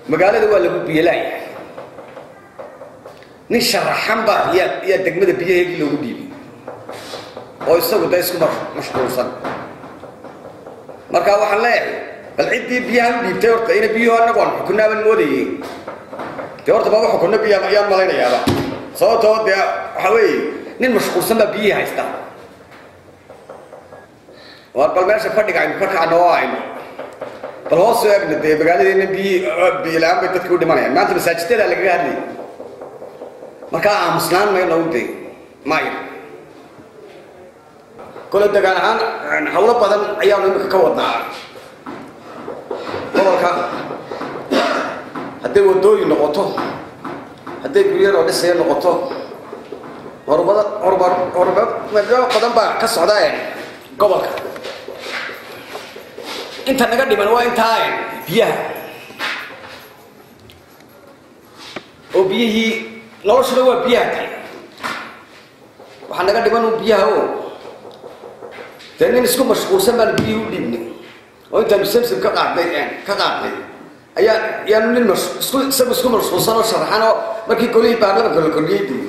magaalada waa lagu biyolaayahay nin sharaxan baa yaa yaa degmada biyaheegii loogu dhiibay oo isagu da isku mashquulsan markaa waxaan leeyahay bal ciddii biyaha u dhiibtay horta ina biyuhu annagu aan xukunaaban moodayey dee horta baba xukunno biya ayaan malaynayaaba sababtoo dee waxaa weeye nin mashquulsan baa biyihii haysta waar bal meesha fadhiga aynu ka kacno oo aynu bal hoos soo egna dee magaaladeena biyi biyilaan bay dadka u dhimanayaan maanta masaajidadaa lagaga hadlayay markaa aamusnaan mayno u day maayo kole degaan ahaan hawlo badan ayaanu imika ka wadnaa gobolka hadday wadooyin noqoto hadday guryaroo dhisaya noqoto horumada horumar horumar badan baa ka socda gobolka inta naga dhiman waa intaa biyaha oo biyihii noloshuna waa biyaha kale waxaa naga dhiman un biyaha o dee nin isku mashquulsan baanu biyihii u dhiibnay oo intaanu samsam ka qaadnay ka qaadnay ayaa yaanu nin isku isagu isku mashquulsan oo sharaxan oo markii golihii baarlamanka la kordhiyey dii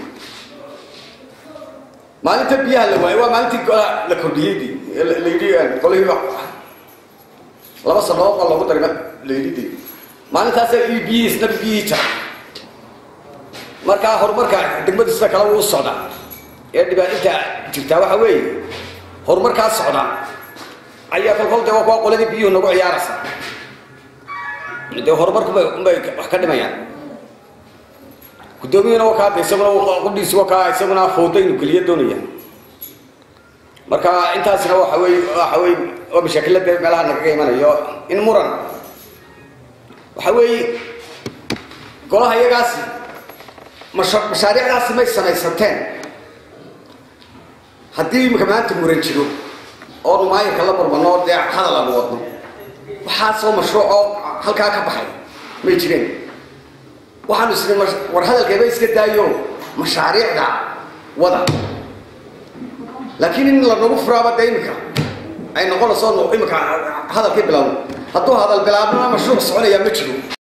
maalinta biyaha la waayo waa maalintii golaha la kordhiyey dii la yidhi golihii laba sanood baa loogu daray la yidhi dii maalintaasa biyihii isna biyihii jara markaa horumarka degmadu sida kale wuu socdaa ee dhibaatinta jirtaa waxa weeye horumarkaa socda ayaa kolkol de waa qoladii biyuhu nagu ciyaaraysa dee horumarkubay unbay wax ka dhimayaan guddoomiyuhuna wakaa de isaguna qudhiisi wakaa isaguna fooda inuu geliyo doonaya marka intaasina waxa wey waxa wey waa mashaakilada meelaha nagaga imanayo in muran waxa weeye golaha iyagaasi mashaariicdaasi may samaysateen haddii imika maanta muran jiro oonu maayirka la murmano dee hadal aanu wadno waxaasoo mashruuc oo halkaa ka baxay may jireen waxaanu isni war hadalkeeba iska daayo mashaariicda wada laakiin in lanagu furaaba dee imika ay noqonayso imika hadalkii bilowno hadduu hadal bilaabnona mashruuc soconayaa ma jiro